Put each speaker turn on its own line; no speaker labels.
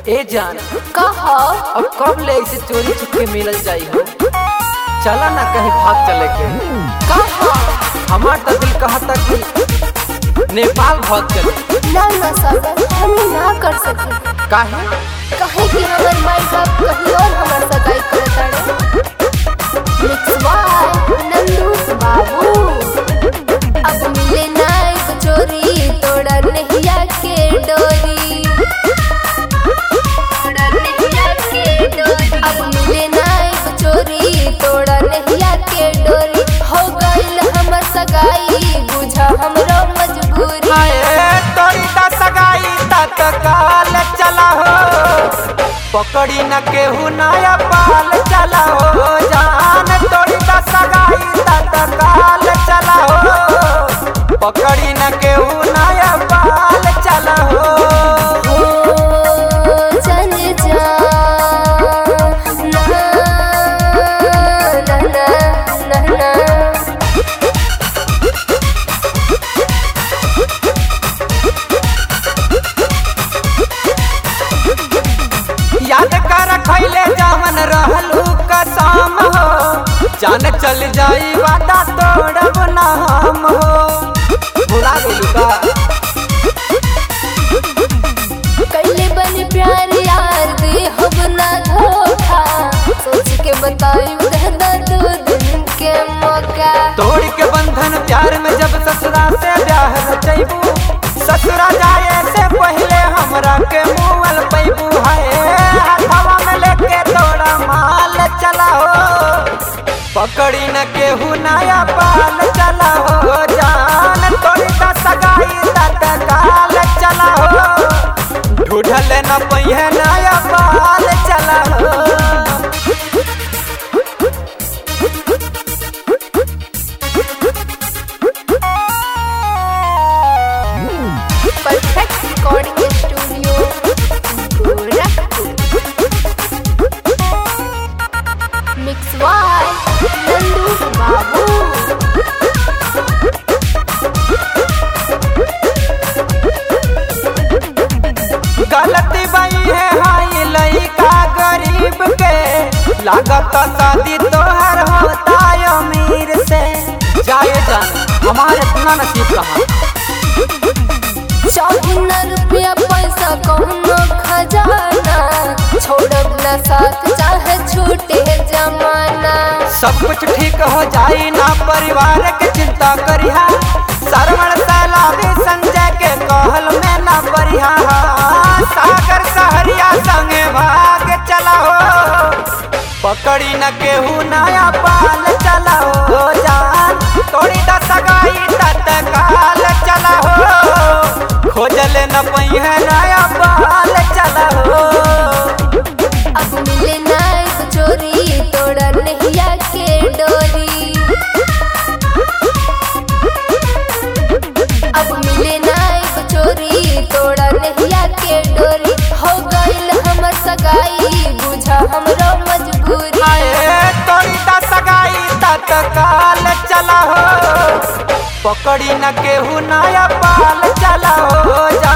ए जान
कहा
अब कब ले इसे चोरी छुपके मिलल जाई हो चला ना कहीं भाग चले के
कहा
हमार तो दिल कहता कि नेपाल भाग चले
ना ना सागर हम ना कर सके
काहे
कहे कि हमर माई बाप कहीं और हमर सगाई करत तारे मिक्स बाय नंदू बाबू अब मिले ना एक चोरी तोड़ा नहिया के डोरी तोड़ा नहिया के डोरी अब मिले ना एक चोरी तोड़ा नहिया के डोरी हो गइल हमर सगाई बुझा हमरो मजबूरी
हाय तोरी ता सगाई तत्काल चला हो पकड़ी न केहू नया पाल चला हो जान तोरी ता सगाई तत्काल चला हो पकड़ी न केहू नया पाल चला हो
ओ चल जा ना ना ना ना ना
याद कर खैले जवन रहलू कसम हो जान चल जाई वादा तोड़ब ना हम हो भुला गइलू का
कैले बनी प्यार यार दे हम ना धोखा सोच के बताई दहदा दो दिन के मौका
तोड़ के बंधन प्यार में जब ससुरा से ब्याह रचैबू ससुरा जाए से पहले हमरा के मुअल पैबू है हथवा में लेके तोड़ा माल चला हो पकड़ी न केहू नया पाल चला हो जान तोड़ी ता सगाई तत्काल चला हो ढूढ़ल न पहिए नया पाल चला हो
perfect recording studio Gorakhpur mix वाई नंदू बाबू
गलती बई है हाई लइका गरीब के लागत शादी तोहर होता अमीर से जाए जान हमारे इतना नसीब कहाँ
चाहे न रुपया पैसा कौनो खजाना छोड़ब न साथ चाहे छूटे जमाना
सब कुछ ठीक हो जाई ना परिवार के चिंता करिहा सरवण सैलाबी संजय के कहल में ना परिहा सागर सहरिया संगे भाग चला हो पकड़ी न केहू नया पाल चला हो जान तोड़ी दा सगाई तत्काल चला हो खोजले न पहिए नया पाल चला हो
अब मिले ना एक चोरी तोड़ा नहिया के डोरी अब मिले ना एक चोरी तोड़ा नहिया के डोरी हो गइल हमर सगाई बुझा हमरो मजबूरी
आए तोरी ता सगाई तत्काल चला हो पकड़ी न केहू नया पाल चला हो जा